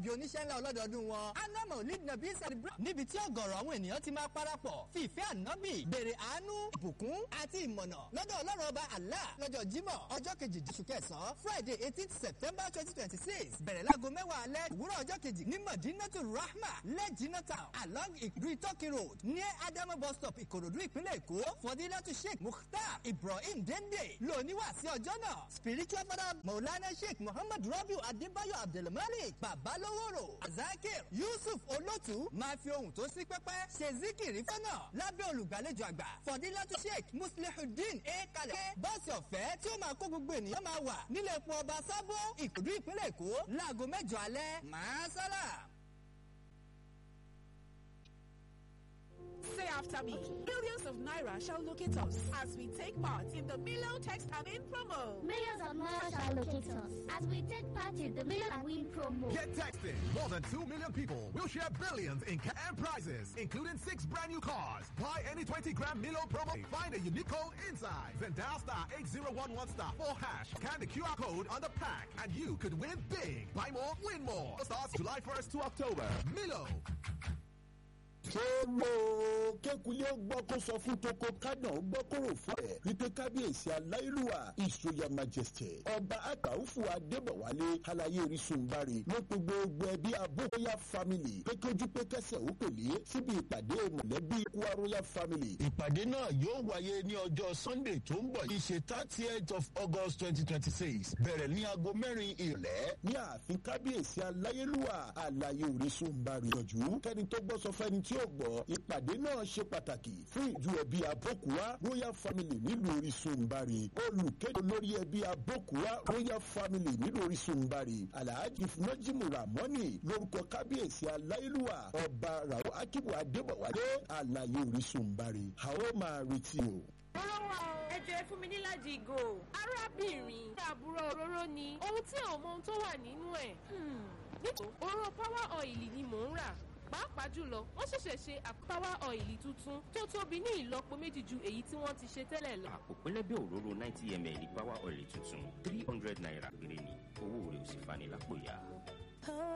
ìbí oníṣẹ́ ńlá ọlọ́dọọdún wọn anamọ lead nabi celebration níbi tí ọ̀gọ̀rọ̀ àwọn ènìyàn ti máa parapọ̀ fi ìfẹ́ ànábì béèrè àánú ìbùkún àti ìmọ̀nà lọ́dọ̀ ọlọ́run ọba Allah lọ́jọ́ jímọ̀ ọjọ́ kejì oṣù kẹsàn-án friday eighteen september twenty twenty six bẹ̀rẹ̀ láago mẹ́wàá alẹ́ òwúrọ̀ ọjọ́ kejì ní madinatu rahma lẹ́jìnà town along ìdúrí turkey road ní adamu bus stop ìkòròdú ìpínlẹ̀ èkó fọdílátù sheikh mukhtar ibrahim dende lóníwà sí ọjọ́ náà spiritual father maulana sheikh muhammad rabiu adébáyọ̀ abdulmalik babaloworo azakir yusuf olótù máa fi ohun tó sí pẹ́pẹ́ ṣe zikiri fọ́nà lábẹ́ olùgbàlejò àgbà fọdílátù sheikh muslihudeen e kalẹ̀ bọ́ọ̀sì ọ̀fẹ́ tí ó máa kó gbogbo ènìyàn máa wà nílé epo ọba sábó ìkòdú ìpínlẹ̀ èkó láago mẹ́jọ alẹ́ máa sálà. Say after me. Millions of Naira shall locate us as we take part in the Milo Text and Win promo. Millions of Naira shall locate us as we take part in the Million and Win promo. Get texting. More than 2 million people will share billions in cash and prizes, including six brand new cars. Buy any 20 gram Milo promo. Find a unique code inside. Then dial star 8011 star 4 hash. Scan the QR code on the pack and you could win big. Buy more, win more. Starts July 1st to October. Milo. ṣé mo kékulé gbọ́ kó sọ fún toko kánà gbọ́ kó rò fún ẹ̀ wípé kábíyèsí aláìlúwà ìṣòyà majesty ọba àgbàwùfù adébọ̀wálé alayé orísunbárì ló pe gbogbo ẹbí abóyá family pé kójú pé kẹsẹ̀ ó pèlé síbi ìpàdé mọ̀lẹ́bí kúwa royal family. ìpàdé náà yóò wáyé ní ọjọ́ sunday tó ń bọ̀ yìí ṣe thirtieth of august twenty twenty six bẹ̀rẹ̀ ní aago mẹ́rin ìrọ̀lẹ́ ní ààfin kábíyèsí aláyélúwà alayé orísunbárì yọjú kẹ́ni tó gbọ́ sọ fẹ́ni tí ó gbọ́ ìpàdé náà ṣe pàtàkì fún ìjú ẹbí abókùwá royal family nílùú orísunbárì olùkéde olórí ẹbí abókùwá royal family nílùú orísunbárì alhaji najimu ramoni lórúkọ kábíyèsí aláìlúwà ọba rao akibu adébọwálé alayé orísunbárì a ó máa retí o. Rọ́rọ́ ẹ jẹ́ fún mi níláàjì ìgò. Arábìnrin àbúrò òróró ni ohun tí ò mọ ohun tó wà nínú ẹ̀. Nítorí òróró power oil ni mò ń rà pàápàá jùlọ wọ́n ṣẹ̀ṣẹ̀ ṣe power oil tuntun tó tóbi ní ìlọ́po méjì ju èyí tí wọ́n ti ṣe tẹ́lẹ̀ lọ. àpò pẹlẹbẹ òróró ninety ml power oil tuntun three hundred naira péré ni owó rẹ̀ ò sì fani lápò yá.